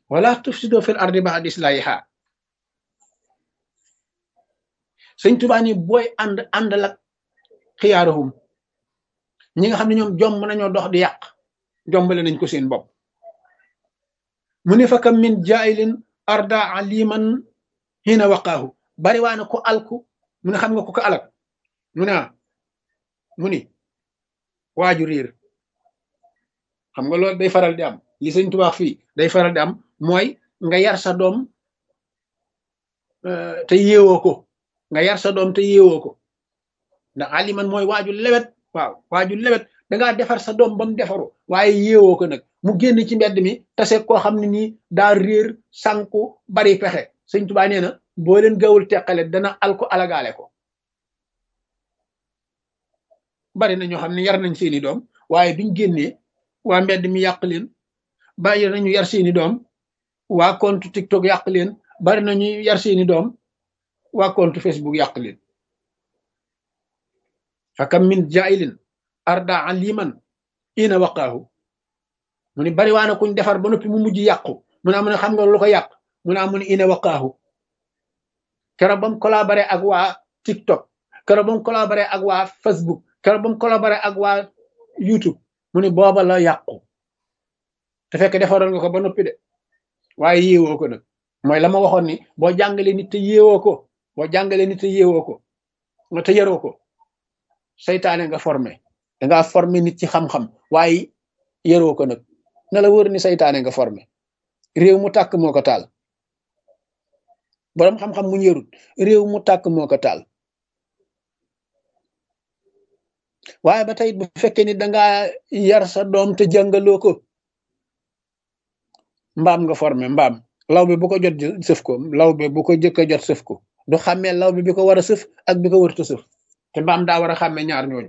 wala tufsido fil ardi ba'da islahiha sëñ Tuubaa ni booy ànd àndal ak xiyaaruhum ñi nga xam ne ñoom jomb nañoo dox di yàq jombale nañ ko seen bopp mu ne fa kam min jaayilin arda aliman hina waqaahu bari waa na ko alku mu ne xam nga ko ko alak mu ne mu ni waaju riir xam nga loolu day faral di am li sëñ Tuubaa fii day faral di am mooy nga yar sa doom te yeewoo ko nga yar sa doom te yeewoo ko ndax aliman mooy waaju lewet waaw waaju lewet dangaa defar sa doom ba mu defaru waaye yeewoo ko nag mu génn ci mbedd mi tase koo xam ne nii daa réer sànku bari pexe sëñ Tuubaa nee na boo leen gawul teqale dana al ko alagaale ko bari na ñoo xam ne yar nañ seeni doom waaye biñ génnee waa mbedd mi yàq leen bari nañu yar seeni doom waa compte TikTok yàq leen bari nañu yar seeni doom waa compte Facebook yàq leen fakam min jailin arda aliman ina waqaahu mu ni bari waa na kuñ defar ba noppi mu mujj yàqu mu ne mu ne xam nga lu ko yàq mu ne mu ne ina waqaahu keroog ba mu collaboré ak waa TikTok keroog ba mu collaboré ak waa Facebook keroog ba mu collaboré ak waa YouTube mu ne booba la yàqu te fekk defaroon nga ko ba noppi de waaye yéewoo ko nag mooy la ma waxoon ni boo jàngalee nit te yéewoo ko boo jàngalee nit te yéewoo ko nga te yaroo ko seytaane nga formé dangaa formé nit ci xam-xam waaye yaroo ko nag na la wër ni seytaane nga formé réew mu tàkk moo ko taal boroom xam-xam mu yarut réew mu tàkk moo ko taal waaye ba tey bu fekkee ni dangaa yar sa doom te jàngaloo ko mbaam nga formé mbaam law bi bu ko jot sëf ko law bi bu ko jëkk a jot sëf ko du xàmmee law bi bi ko war a sëf ak bi ko wërta sëf te mbaam daa war a xàmmee ñaar ñooñu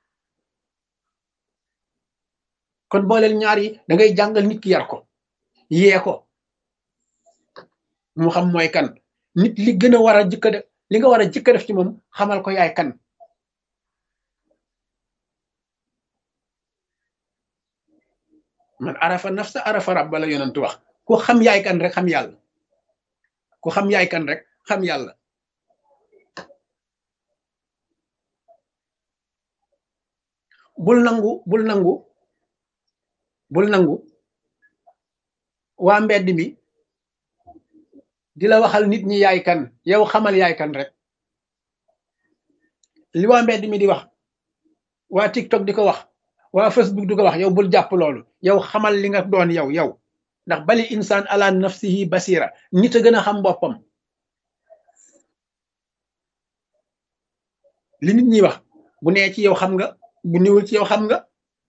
kon booleel ñaar yi da ngay jàngal nit ki yar ko yee ko mu xam mooy kan nit li gën a war a jëkk a def li nga war a jëkk a def ci moom xamal ko yaay kan man arafa nafsa arafa rabba la yonent wax ku xam yaay kan rek xam yàlla ku xam yaay kan rek xam yàlla bul nangu bul nangu bul nangu waa mbedd mi di la waxal nit ñi yaay kan yow xamal yaay kan rek li waa mbedd mi di wax waa TikTok di ko wax waa Facebook di ko wax yow bul jàpp loolu yow xamal li nga doon yow yow ndax bali insaan ala nafsihi basira nit a gën a xam boppam li nit ñi wax bu nee ci yow xam nga bu niwul ci yow xam nga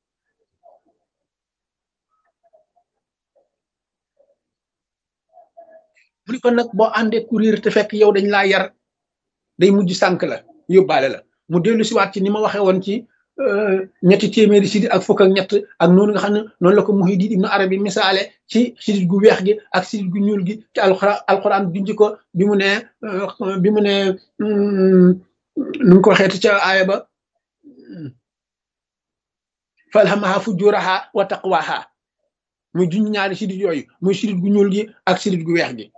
mu ni kon nag boo àndee courir te fekk yow dañ laa yar day mujj sànk la yóbbaale la mu dellu siwaat ci ni ma waxee woon ci ñetti téeméeri sidit ak fukk ak ñett ak noonu nga xam ne noonu la ko Muhyiddin Ibn Arabi misaale ci sidit gu weex gi ak sidit gu ñuul gi ci alxuraan alxuraan junj ko bi mu ne bi mu ne nu ko waxeeti ca aaya ba falhamaha fujuraha wa taqwaha muy junj ñaari sidit yooyu muy sidit gu ñuul gi ak sidit gu weex gi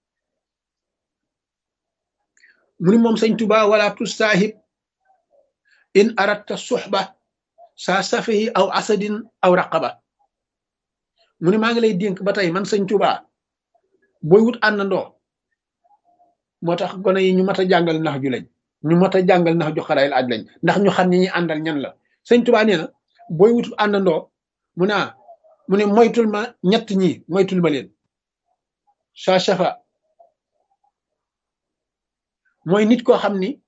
mu ni moom sëñ Tuba wala tusaahib in aratta suxba saa safihi aw asadin aw raqaba mu ni maa ngi lay dénk ba tey man sëñ Tuba booy wut àndandoo moo tax gone yi ñu mat a jàngal nax ju lañ ñu mat a jàngal nax ju xarayil aj lañ ndax ñu xam ñi ñuy àndal ñan la sëñ Tuba nee na booy wut àndandoo mu ne mu ne moytul ma ñett ñi moytul ma leen saa safa mooy nit koo xam ni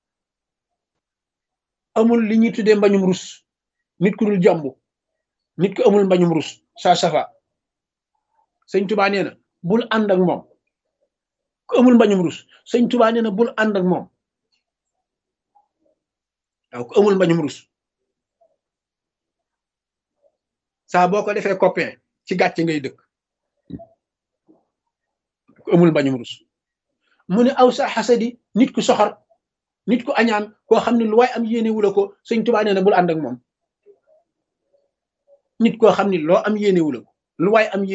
amul li ñuy tuddee mbañum rus nit ku dul jomb nit ku amul mbañum rus saa safa sëñ tubaa nee na bul ànd ak moom ku amul mbañum rus sëñ tubaa nee na bul ànd ak moom waaw ku amul mbañum rus saa boo ko defee copain ci gàcce ngay dëkk ku amul mbañum rus mu ne aw sa xasadi nit ku soxor nit ku añaan koo xam ne lu waay am yéene wula ko sëñ tubaa nee na bul ànd ak moom nit koo xam ne loo am yéene wula ko lu waay am